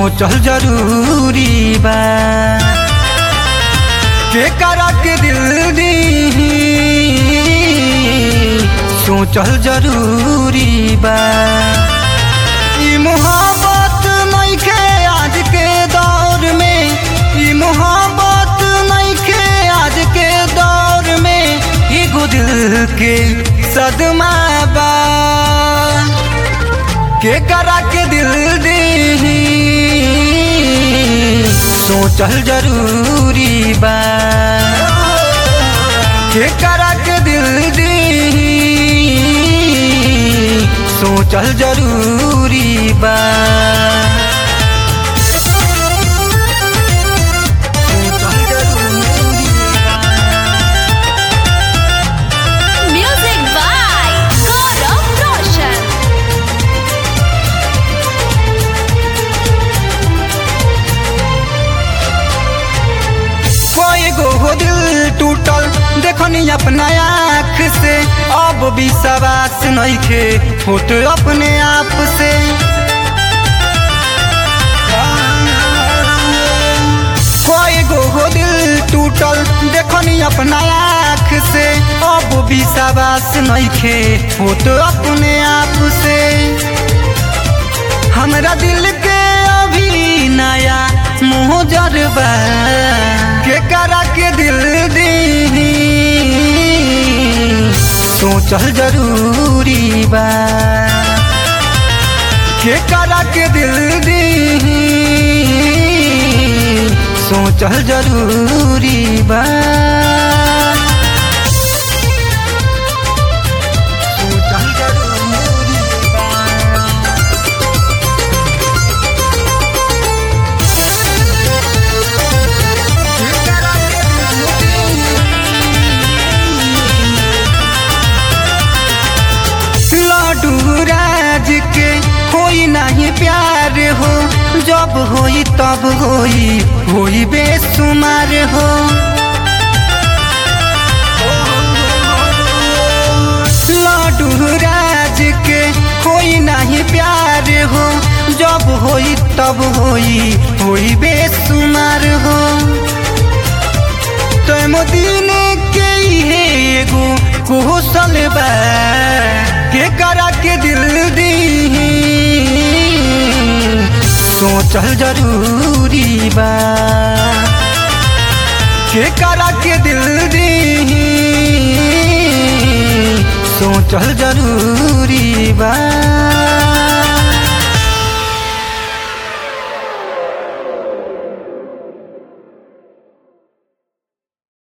सोचल जरूरी बा के करा के दिल दी सोचल जरूरी बा ई मोहब्बत नइखे आज के दौर में ई मोहब्बत नइखे आज के दौर में एगो दिल के सदमा बा के करा के दिल दी सोचल जरूरी बा के करा के दिल दी सोचल जरूरी बा सोचल जरूरी बा। Music by Gaurav Roshan. कोई गो हो दिल टूटल देखनी अपना आँख से अब विश्वास नइखे होत अपने आप से कोई गो हो दिल टूटल देखनी अपना आँख से अब विश्वास नइखे होत अपने आप से हमरा दिल के अभी नया मुँह जरबा के करा के दिल दी सोचल जरूरी बा के करा के दिल दी सोचल जरूरी बा सोचल जरूरी बा लाडू राज के होई नहीं प्यार हो जब होई तब होई होई बेसुमार हो लाडू राज के होई नहीं प्यार हो जब होई तब होई होई बेसुमार हो तुम दिन के हे एगो कौशल बा के करा के दिल दी सोचल जरूरी बा के करा के दिल दी सोचल जरूरी बा